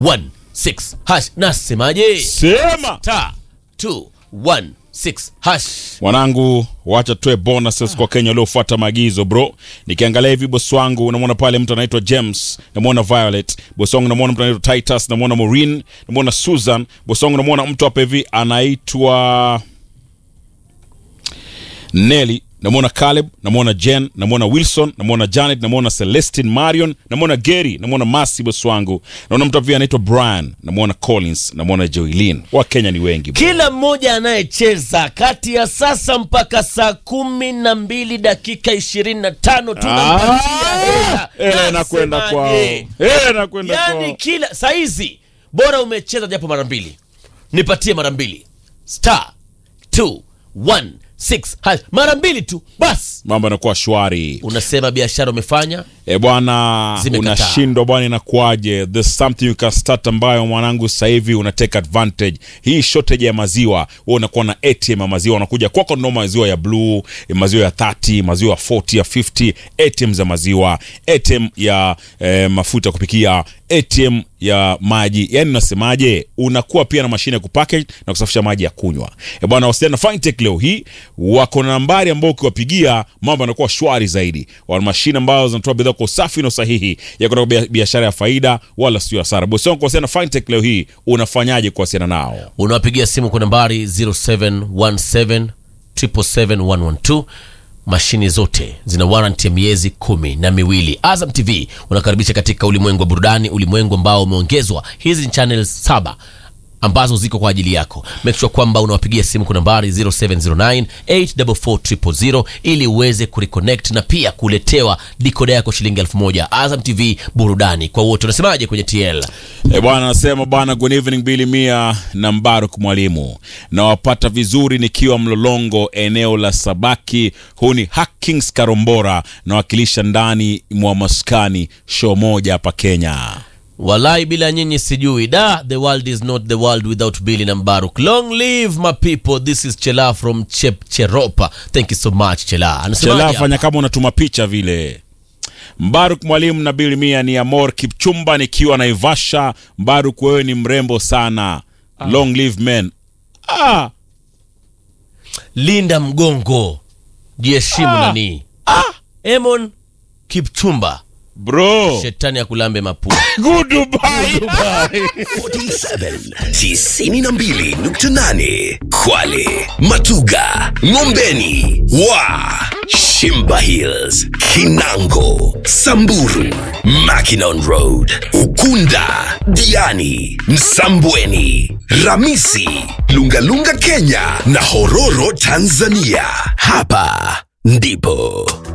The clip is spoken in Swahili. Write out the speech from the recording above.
216 hash nasemaje Sema star 216 hash mwanangu, wacha tuwe bonuses kwa Kenya waliofuata maagizo bro. Nikiangalia hivi bosi wangu, namwona pale mtu anaitwa James, namwona Violet, bosi wangu namwona mtu anaitwa Titus, namwona Maureen, namwona Susan, bosi wangu namwona mtu hapa hivi anaitwa Nelly, namwona Caleb, namwona Jen, namwona Wilson, namwona Janet, namwona Celestine Marion, namwona Gary, namwona Masi bosi wangu, naona mtu hivi anaitwa Brian, namwona Collins, namwona Joylin. Wa Kenya ni wengi bro. kila mmoja anayecheza kati ya sasa mpaka saa kumi na mbili dakika ishirini na tano tunampatia hela. Eh, nakwenda Nasemaje? kwao. Eh, nakwenda yani kwao. kila saizi bora umecheza japo mara mbili nipatie mara mbili star 216 hash. mara mbili tu basi Mambo yanakuwa shwari. unasema biashara umefanya E bwana, Zimekataa. unashindwa bwana, inakuaje? There's something you can start ambayo mwanangu sasa hivi una take advantage. Hii shortage ya maziwa, wewe unakuwa na ATM ya maziwa, unakuja kwako no maziwa ya blue, eh, maziwa ya 30, maziwa ya 40, ya 50, ATM za maziwa, ATM ya eh, mafuta ya kupikia, ATM ya maji. Yani unasemaje? Unakuwa pia na mashine ya kupackage na kusafisha maji ya kunywa. E bwana, wasiliana na Fintech leo hii, wako na nambari ambao ukiwapigia mambo yanakuwa shwari zaidi. Wana mashine ambazo zinatoa bidhaa kwa usafi na usahihi ya kutoka bia- biashara ya faida wala sio hasara. Bosi wangu kuwasiliana na Fintech leo hii, unafanyaje kuwasiliana nao? unawapigia simu kwa nambari 0717 777 mashine zote zina warranty ya miezi kumi na miwili azam tv unakaribisha katika ulimwengu wa burudani ulimwengu ambao umeongezwa hizi ni channel saba ambazo ziko kwa ajili yako make sure kwamba unawapigia simu kwa nambari 0709 844 ili uweze kureconnect na pia kuletewa dikoda yako shilingi elfu moja azam tv burudani kwa wote unasemaje kwenye tl E bwana, nasema bwana, good evening Bili Mia na Mbaruk Mwalimu, nawapata vizuri nikiwa Mlolongo, eneo la Sabaki. Huu ni Hackings Karombora, nawakilisha ndani mwa maskani show moja hapa Kenya. walai bila nyinyi sijui da the world is not the world without billy na mbaruk long live my people this is chela from chep cheropa thank you so much chela Anasemaje Chela, hapa? fanya kama unatuma picha vile. Mbaruk Mwalimu na Bili Mia ni Amor Kipchumba nikiwa Naivasha. Mbaruk, wewe ni mrembo sana. Long live men. Ah, linda mgongo jiheshimu nani emon kipchumba bro. shetani ya kulambe mapua Goodbye. 47 92.8 Kwale, Matuga, Ngombeni, Wa, Shimba Hills, Kinango, Samburu, Mackinon Road, Ukunda, Diani, Msambweni, Ramisi, Lungalunga Kenya na Hororo Tanzania. Hapa ndipo